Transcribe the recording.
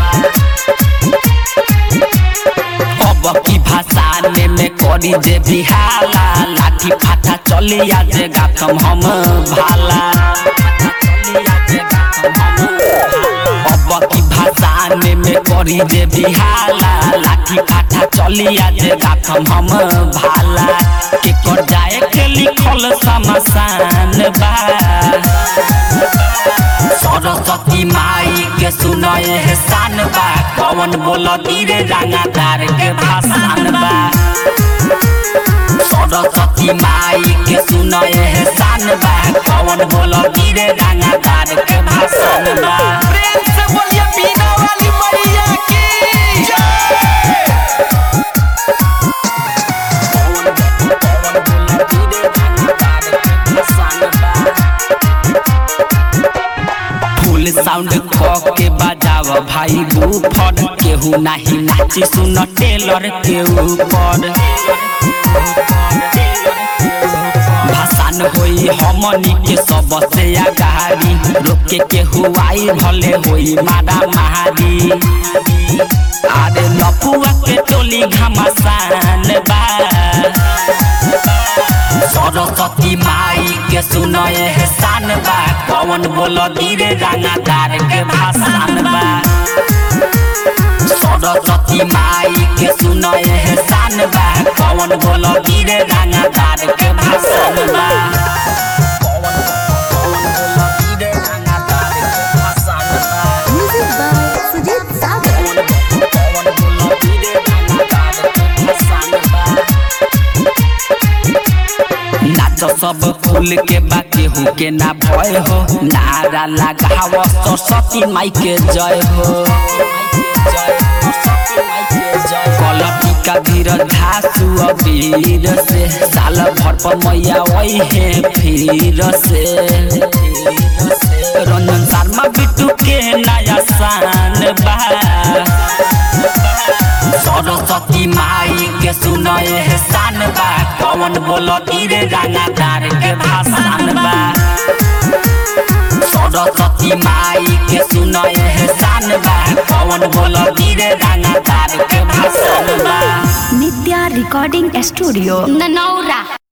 अब की भाषाने में करी जे बिहाला लाठी फाटा चली आज गाथम हम भाला अब की भाषाने में करी जे बिहाला लाठी फाटा चली आज गाथम हम भाला के कर जाए के लिखल समसान बा सरस्वती माई के सुनए एहसान बा कौन बोल धीरे रंगादार के भाषण बा सरस्वती माई के सुनए एहसान बा कौन बोल धीरे रंगादार के भाषण बा प्रेम से बोलिए बीना वाली मैया की फुल साउंड क के बजाव भाई बूफर केहू नाही नाची सुन टेलर के ऊपर भाषण होई हमनी के सबसे आगारी रोके केहू आई भले होई मारा महारी अरे लपुआ के टोली घमासान बा सरस्वती माई के सुनए एहसान बा कौन बोल धीरे रंगादार के भाषण बा सरस्वती माई के सुनए एहसान बा कौन बोल धीरे रंगादार के भाषण बा कौन बोल धीरे रंगादार के भाषण बा Music by Sujit Sagar. कौन बोल धीरे रंगादार के भाषण बा नाच सब फूल के बाकी हो के ना भय हो नारा लगाव सरस्वती माई के जय हो कलपी का धीर धासु अबीर से साल भर पर मैया वही है फिर से रंजन शर्मा बिट्टू के नया शान बा सरस्वती माई के सुनए एहसान बा कौन बोल धीरे रंगादार के भाषण बा सरस्वती माई के सुनए एहसान बा कौन बोल धीरे रंगादार के भाषण बा Nitya Recording Studio. ननौरा